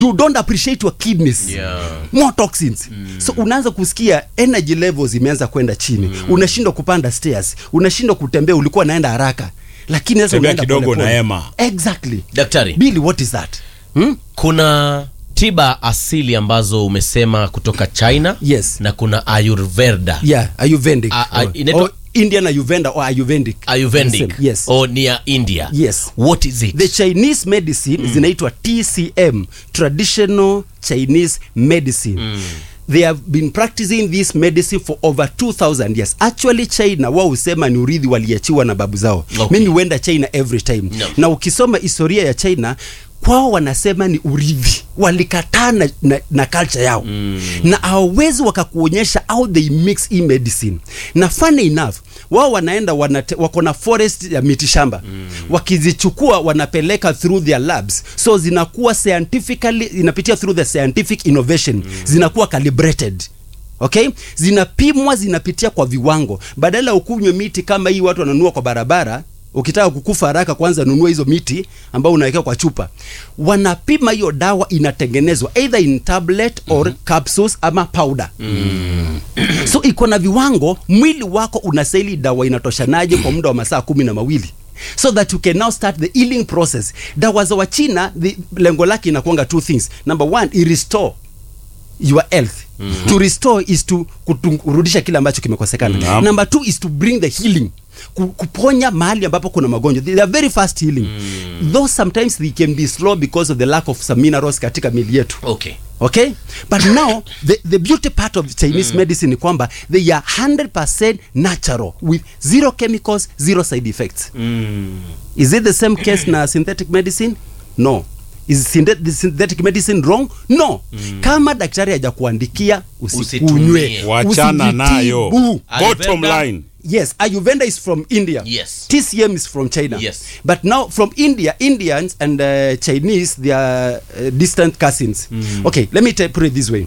you don't appreciate your kidneys Yeah. more toxins so unaanza kusikia energy levels imeanza kwenda chini unashindwa kupanda stairs unashindwa kutembea ulikuwa naenda haraka lakini sasa Tembea unaenda kidogo polepole. na hema. exactly daktari Billy, what is that hmm? kuna tiba asili ambazo umesema kutoka china Yes. na kuna ayurveda yeah ayurvedic A- a- or, inaitwa- or indian ayurveda or ayurvedic ayurvedic Same, yes o ni ya india Yes. what is it the chinese medicine zinaitwa tcm traditional chinese medicine they have been practicing this medicine for over 2000 years actually china wao husema ni urithi waliachiwa na babu zao Okay. mimi huenda china every time No. na ukisoma historia ya china kwao wanasema ni urithi walikataa na, na, na culture yao mm. na hawawezi wakakuonyesha how they mix hii medicine na funny enough wao wanaenda wanate, wako na forest ya miti shamba mm. wakizichukua wanapeleka through their labs so zinakuwa scientifically inapitia through the scientific innovation mm. zinakuwa calibrated okay zinapimwa zinapitia kwa viwango badala ya ukunywe miti kama hii watu wananunua kwa barabara ukitaka kukufa haraka kwanza nunua hizo miti ambao unawekea kwa chupa wanapima hiyo dawa inatengenezwa either in tablet or mm-hmm. capsules ama powder mm. so iko na viwango mwili wako unastahili dawa inatoshanaje kwa muda wa masaa kumi na mawili so that you can now start the healing process dawa za wachina the- lengo lake inakuanga two things number one i restore your health mm-hmm. to restore is to kutu- kurudisha kile ambacho kimekosekana Naam. number two is to bring the healing Ku- kuponya mahali ambapo kuna magonjwa they are very fast healing mm. though sometimes they can be slow because of the lack of some minerals katika mili yetu okay okay but now the, the beauty part of chinese mm. medicine ni kwamba they are 100% natural with zero chemicals zero side effects mm. is it the same case na synthetic medicine no is synthet- the synthetic medicine wrong no mm. kama daktari hajakuandikia usikunywe Usitumie. wachana nayo usitibu. bottom Ayurveda. line yes ayurveda is from india Yes. tcm is from china Yes. but now from india indians and uh, chinese they are uh, distant cousins okay let me t- put it this way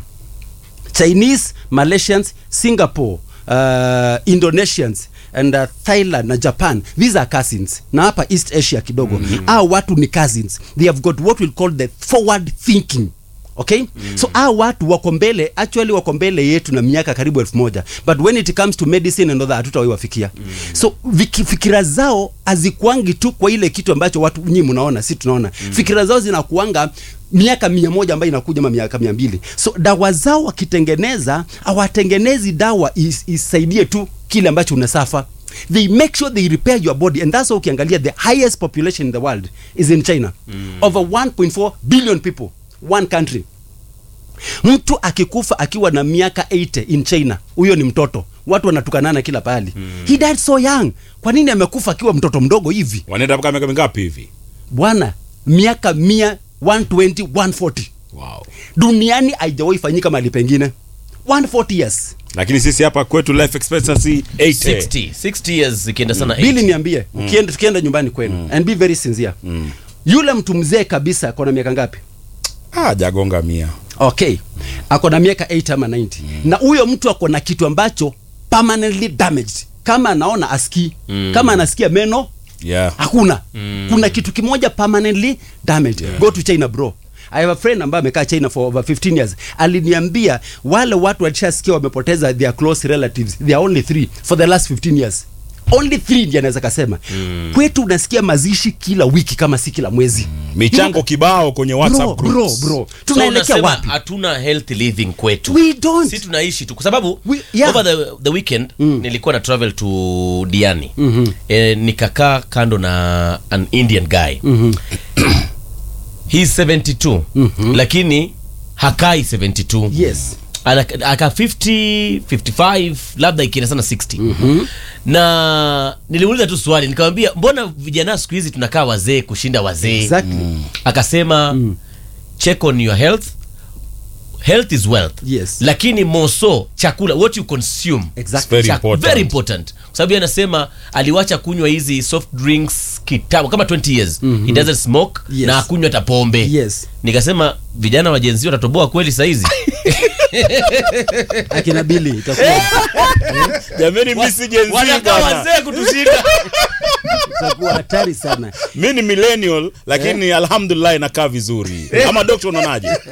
chinese malaysians singapore uh, indonesians and uh, thailand na japan these are cousins na hapa east asia kidogo mm -hmm. au watu ni cousins they have got what we'll call the forward thinking okay mm. so aa watu wako mbele actually wako mbele yetu na miaka karibu elfu moja but when it comes to medicine and other hatutawahi wafikia mm. so viki, fikira zao hazikuangi tu kwa ile kitu ambacho watu nyinyi mnaona si tunaona mm. fikira zao zinakuanga miaka mia moja ambayo inakuja ma miaka mia mbili so dawa zao wakitengeneza hawatengenezi dawa is, isaidie tu kile ambacho unasafa they make sure they repair your body and that's why ukiangalia the highest population in the world is in china mm. over 1.4 billion people one country mtu akikufa akiwa na miaka 80 in china huyo ni mtoto watu wanatukanana kila pahali mm. he died so young kwa nini amekufa akiwa mtoto mdogo hivi wanaenda mpaka miaka mingapi hivi bwana miaka mia 120 140 wow. duniani haijawahi fanyika mahali pengine 140 years lakini sisi hapa kwetu life expectancy 80 60 60 years ikienda sana bili 80. niambie ukienda tukienda nyumbani kwenu and be very sincere yule mtu mzee kabisa akona miaka ngapi ah, jagonga mia okay ako na miaka 8 ama 90 na huyo mtu ako na kitu ambacho permanently damaged kama anaona asikii kama anasikia meno yeah. hakuna kuna kitu kimoja permanently damaged go to china bro I have a friend ambaye amekaa China for over 15 years. Aliniambia wale watu walishasikia wamepoteza their close relatives. They are only three for the last 15 years. Only three ndiye anaweza kasema. Kwetu unasikia mazishi kila wiki kama si kila mwezi. michango kibao kwenye whatsapp Bro, bro, groups. bro. So Tunaelekea unasema wapi? hatuna healthy living kwetu We don't. si tunaishi tu kwa sababu We- yeah. over the, the weekend mm. nilikuwa na travel to diani mm-hmm. e, nikakaa kando na an indian guy mm-hmm. he's 72 mm-hmm. lakini hakai 72 Yes. Ana- aka 50 55 labda ikienda sana 60 mm-hmm. na nilimuuliza tu swali nikamwambia mbona vijana siku hizi tunakaa wazee kushinda wazee Exactly. akasema check on your health health is wealth Yes. lakini moso chakula what you consume Exactly. Very Chak- important. very important kwa sababu yeye anasema aliwacha kunywa hizi soft drinks kitambo kama 20 years he doesn't smoke Yes. na akunywa hata pombe Yes. nikasema vijana wa jenzi watatoboa kweli saizi akina bili itakuwa jamani mi si Gen Z wanakaa bwana wazee kutushinda itakuwa hatari sana mi ni millennial lakini alhamdulillah inakaa vizuri ama dokta unaonaje